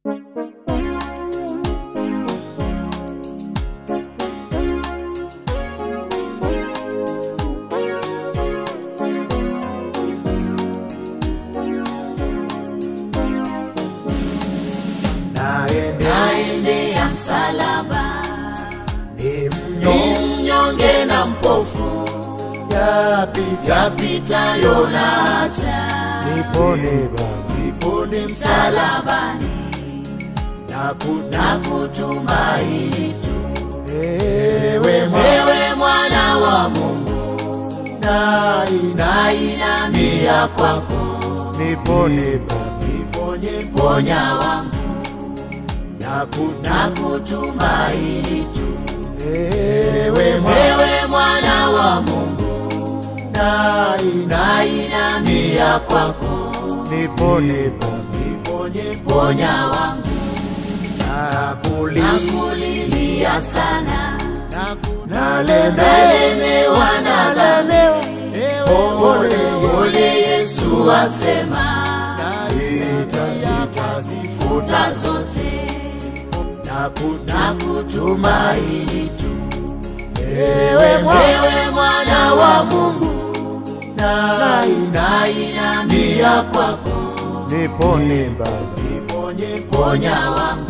naye naendea msalaba ni ni mnyonge mnyonge na mpofu yapita yapitayo na haja nipone Baba, nipone msalabani na na kuta kutumaini tu ewe mwana wewe mwana wa Mungu na nainamia kwako nipone Baba, niponye ponya wangu na kuta na kutumaini tu ewe mwana wewe mwana wa Mungu na nainamia kwako nipone Baba, niponye ponya wangu na kulia nakulilia sana na kunalemewa nalemewa na dhambi Ole, ole Yesu asema itazitazifuta futa zote na kuta na kutumaini tu ewe mwana wewe mwana wa Mungu na nainamia kwako nipone Baba, niponye ponya wangu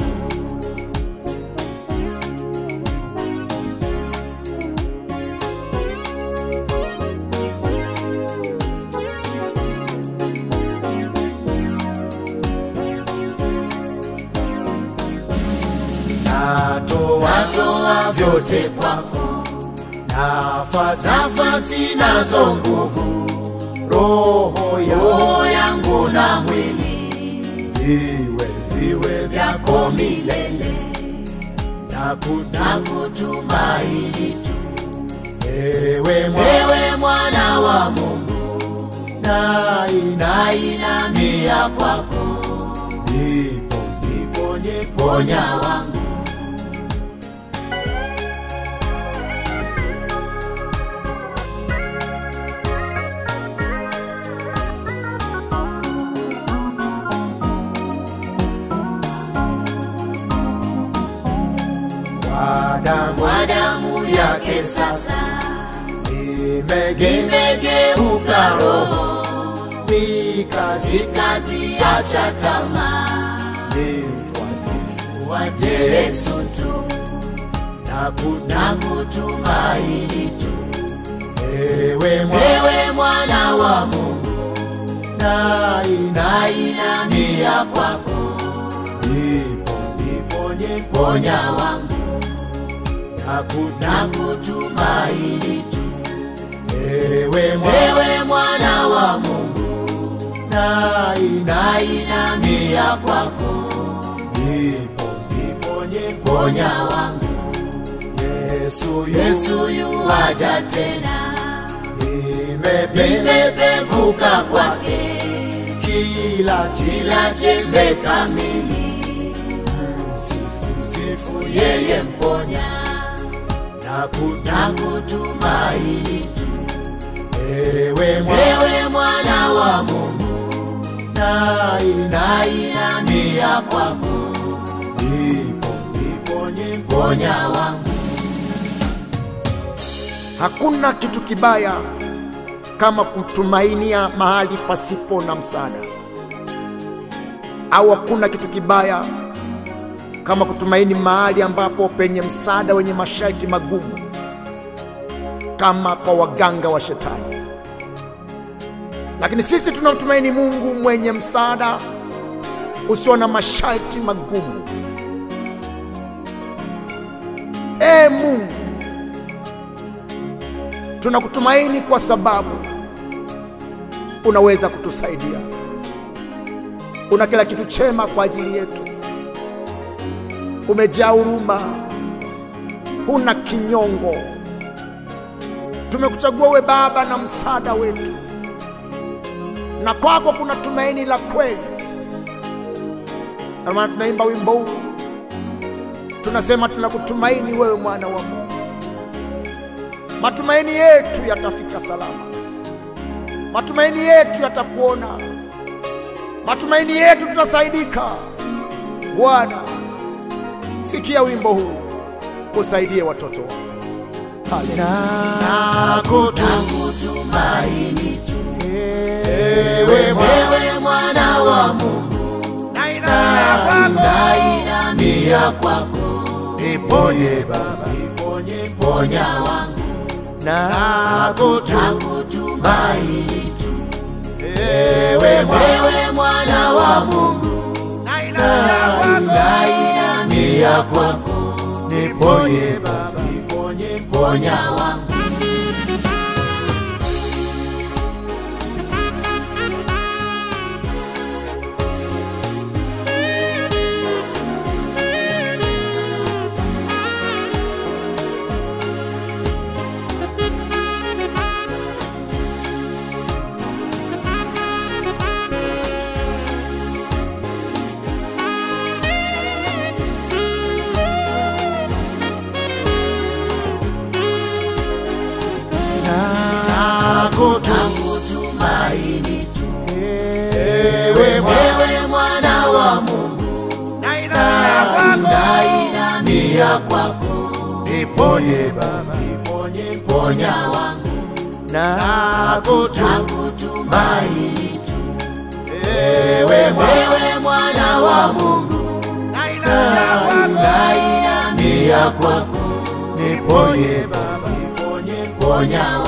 natoa natoa vyote kwako nafasi nafasi nazo nguvu roho ya roho yangu na mwili viwe viwe vya vyako milele na kuta na kutumaini tu ewe mwana wewe mwana wa Mungu na nainamia kwako nipo niponye ponya wangu kwa damu kwa damu yake sasa imegeuka imegeuka roho kazi ikaziacha tamaa nifuatifu wate Yesu tu na kuta na kutumaini tu ewe mwana wewe mwana wa Mungu na nainamia kwako nipo niponye ponya wangu na kuta na kutumaini tu ewe mwana wewe mwana wa Mungu na nainamia kwako nipo niponye ponya wangu Yesu Yesu yuwaja tena nimependa nimepevuka kwake kila kila chembe kamili msifu msifu yeye mponya na kuta na kutumaini tu ewe mwana wewe mwana wa Mungu na nainamia kwako nipo niponye ponya wangu Hakuna kitu kibaya kama kutumainia mahali pasipo na msaada, au hakuna kitu kibaya kama kutumaini mahali ambapo penye msaada wenye masharti magumu, kama kwa waganga wa Shetani. Lakini sisi tunamtumaini Mungu mwenye msaada usio na masharti magumu. Ee Mungu, tunakutumaini kwa sababu unaweza kutusaidia. Una kila kitu chema kwa ajili yetu, umejaa huruma, huna kinyongo. Tumekuchagua we Baba na msaada wetu, na kwako kuna tumaini la kweli. Ndio maana tunaimba wimbo huu, tunasema tunakutumaini wewe, mwana wa Mungu. Matumaini yetu yatafika salama, matumaini yetu yatakuona, matumaini yetu tutasaidika. Bwana, sikia wimbo huu, usaidie watoto wako. nakutumaini tu Ewe Bwana, wewe mwana wa Mungu nainamia kwako niponye Baba, ponya wangu nakutumaini tu ewe Bwana, wewe mwana wa Mungu nainamia kwako niponye Baba, ponya wangu nakutumaini tu ewe Bwana, wewe mwana wa Mungu nainamia kwako niponye Baba, ponya wangu nakutumaini tu ewe Bwana, wewe mwana wa Mungu nainamia kwako niponye Baba, ponya wangu